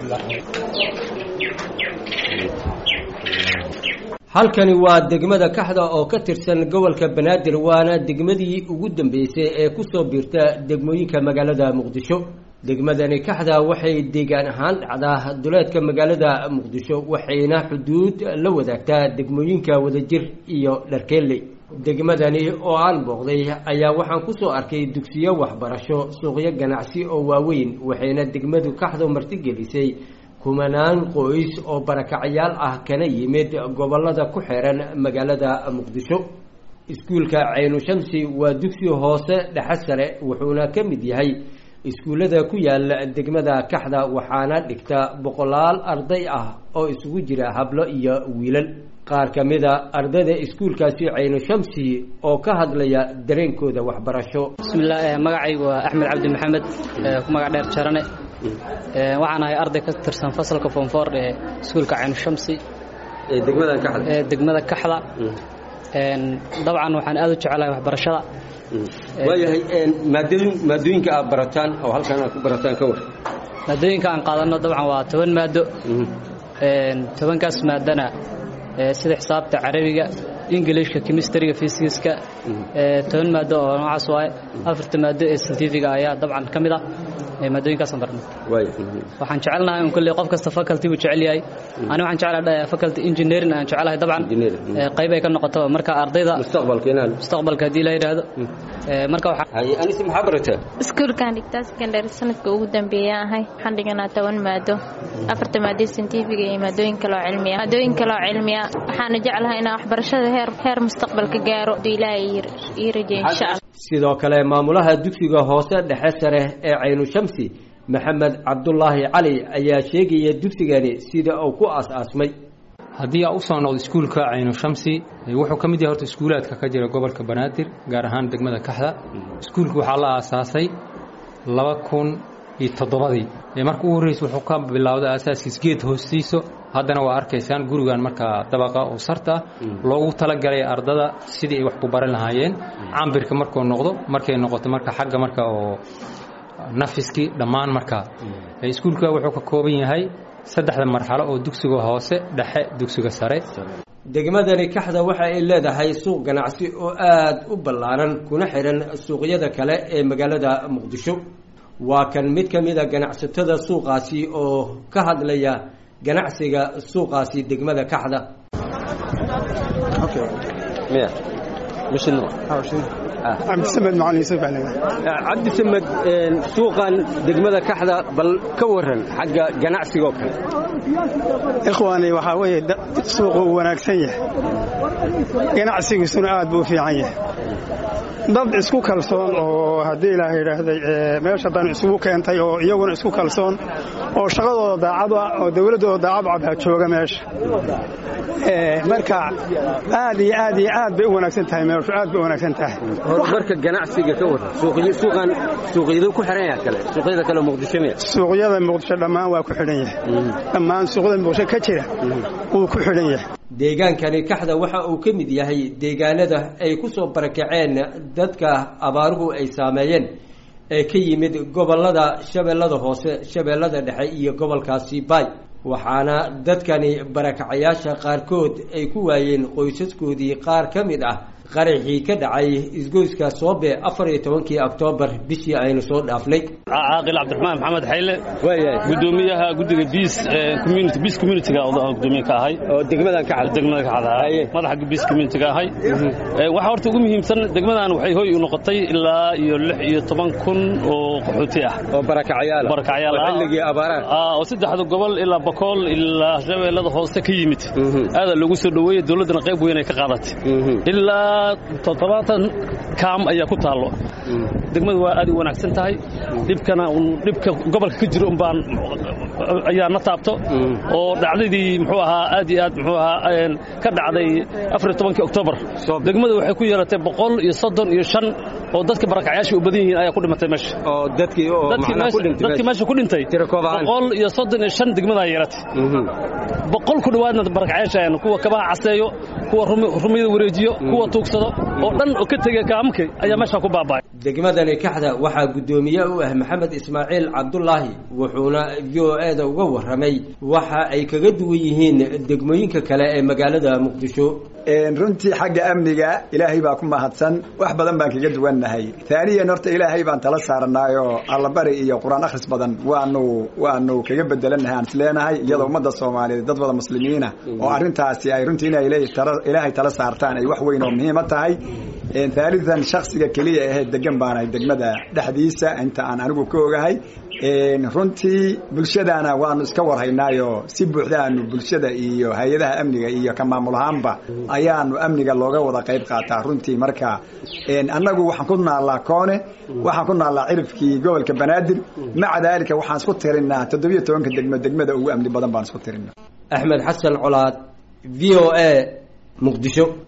halkani waa degmada kaxda oo ka tirsan gobolka banaadir waana degmadii ugu dambeysay ee kusoo biirta degmooyinka magaalada muqdisho degmadani kaxda waxay deegaan ahaan dhacdaa duleedka magaalada muqdisho waxayna xuduud la wadaagtaa degmooyinka wadajir iyo dharkeelley degmadani oo aan booqday ayaa waxaan kusoo arkay dugsiyo waxbarasho suuqyo ganacsi oo waaweyn waxayna degmadu kaxdo martigelisay kumanaan qoys oo barakacayaal ah kana yimid gobolada ku xeeran magaalada muqdisho iskuulka caynu shamsi waa dugsi hoose dhexe sare wuxuuna ka mid yahay iskuullada ku yaala degmada kaxda waxaana dhigta boqolaal arday ah oo isugu jira hablo iyo wiilal qaar ka mida ardayda iskuulkaasi caynu shamsi oo ka hadlaya dareenkooda waxbarasho bismillaah magacaygu waa axmed cabdi maxamed ku magac dheer jarane waxaan ahay arday ka tirsan fasalka foomfoor ee iskuulka caynu shamsi ee degmadan kaxda ee degmada kaxda dabcan waxaan aad u jecelahay waxbarashada waayahay maadooyin maadooyinka aad barataan oo halkan aad ku barataan ka war maadooyinka aan qaadanno dabcan waa toban maado tobankaas maadana sida xisaabta carabiga ingilishka kemistriga fysiska toban maado oo noocaas waaye afarta maado ee scientifiga ayaa dabcan ka mid ah maadooyinkaasaan barnay waxaan jecelnahay un kolley qof kasta faculty buu jecel yahay ani waxaan jeclahay faculty engineering aan jecelahay dabcan qayb ay ka noqoto marka ardayda mustaqbalka inaan mustaqbalka haddii la yidhaahdo marka waxaa haye anise maxaa barataa iskuulkaan dhigtaa secondary sanadka ugu dambeeyaan ahay waxaan dhiganaa toban maado afarta maado scientifiga iyo maadooyin kaloo cilmiya maadooyin kaloo cilmiya waxaana jeclahay inaan waxbarashada heer heer mustaqbalka gaaro hadduu ilaahay ii rajeeyo insha allah sidoo kale maamulaha dugsiga hoose dhexe sare ee caynu shamsi maxamed cabdulaahi cali ayaa sheegaya dugsigani sida uu ku aas-aasmay haddii aa u soo noqdo iskuulka caynu shamsi wuxuu ka mid yahay horta iskuulaadka ka jira gobolka banaadir gaar ahaan degmada kaxda iskuulka waxaa la aasaasay laba kun iyo toddobadii marka u horreysa wuxuu ka bilowday aasaaskiis geed hoostiiso haddana waa arkaysaan gurigan markaa dabaqa oo sarta loogu talagalay ardada sidii ay wax ku baran lahaayeen cambirka markuu noqdo markay noqoto marka xagga marka oo nafiskii dhammaan markaa iskuulka wuxuu ka kooban yahay saddexda marxalo oo dugsiga hoose dhexe dugsiga sare degmadani kaxda waxa ay leedahay suuq ganacsi oo aada u ballaaran kuna xihan suuqyada kale ee magaalada muqdisho waa kan mid ka mida ganacsatada suuqaasi oo ka hadlaya ganacsiga suuqaasi degmada kaxda cabdisamed macalin yuusuf baa cabdisamed suuqan degmada kaxda bal ka waran xagga ganacsigoo kale ikhwaani waxaa weeye suuqu uu wanaagsan yahay ganacsigiisuna aad buu u fiican yahay dad isku kalsoon oo haddii ilaah yidhaahday meesha dan isugu keentay oo iyaguna isku kalsoon oo shaqadooda daacad ah oo dawladdooda daacad cad jooga meesha marka aad iyo aad iyo aad bay u wanaagsan tahay meeshu aad bay u wanaagsan tahay horumarka ganacsiga ka waran suuqan suuqyadu ku xihan yahay kale suuqyada kale muqdisho miya suuqyada muqdisho dhammaan waa ku xidhan yahay dhammaan suuqyada muqdisho ka jira wuu ku xidhan yahay deegaankani kaxda waxa uu ka mid yahay deegaanada ay ku soo barakaceen dadka abaaruhu ay saameeyeen ee ka yimid gobolada shabeellada hoose shabeellada dhexe iyo gobolkaasi baay waxaana dadkani barakacayaasha qaarkood ay ku waayeen qoysaskoodii qaar ka mid ah qaraxii ka dhacay isgoyska soobe afar iyo tobankii oktoobar bishii aynu soo dhaafnay caaqil cabdiraxmaan maxamed xayle gudoomiyaha guddiga biis community biis communityga gudoomiye ka ahay oo degmadan ka xad degmada ka xada madaxa biis communityga ahay waxa horta ugu muhiimsan degmadan waxay hoy u noqotay ilaa iyo lix iyo toban kun oo qaxooti ah oo barakacayaal barakacayaal ah xilligii abaaraha ah oo saddexda gobol ilaa bakool ilaa shabeellada hoose ka yimid aada loogu soo dhoweeyey dowladdana qayb weyn ay ka qaadatay ilaa toddobaatan kaam ayaa ku taallo degmadu waa aad u wanaagsan tahay dhibkana dhibka gobolka ka jiro umbaan ayaa na taabto oo dhacdadii muxuu ahaa aad iyo aad muxuu ahaa ka dhacday afar iyo tobankii oktoobar degmadu waxay ku yeelatay boqol iyo soddon iyo shan oo dadka barakacyaasha u badan yihiin ayaa ku dhimatay meesha oo dadkii oo macnaa ku dhintay dadkii meesha ku dhintay boqol iyo soddon iyo shan degmadaa yeelatay boqol ku dhowaadna barakacyaasha kuwa kabaha caseeyo kuwa rumiyada wareejiyo kuwa tuugsado oo dhan oo ka tegay kaamamka ayaa meeshaa ku baaba'ay degmadani kaxda waxaa guddoomiye u ah maxamed ismaaciil cabdulaahi wuxuuna v o e da uga warramay waxa ay kaga duwan yihiin degmooyinka kale ee magaalada muqdisho runtii xagga amniga ilaahay baa ku mahadsan wax badan baan kaga duwannahay taaniyan horta ilaahay baan tala saaranaayoo allabari iyo qur-aan akhris badan waanu waanu kaga bedelannahay aan isleenahay iyadoo ummadda soomaaliyeed dad wada muslimiina oo arrintaasi ay runtii inay ilaahay tala saartaan ay wax weyn oo muhiima tahay haalidan shaksiga keliya ahayd degan baanahay degmada dhexdiisa inta aan anigu ka ogahay runtii bulshadana waanu iska warhaynaayo si buuxda aanu bulshada iyo hay-adaha amniga iyo ka maamul ahaanba ayaanu amniga looga wada qayb qaataa runtii marka annagu waxaan ku naallaa koone waxaan ku naallaa cirifkii gobolka banaadir maca daalika waxaan isku tirinaa toddobiyo tobanka degmo degmada ugu amni badan baan isku tirinaa axmed xasan colaad v o a muqdisho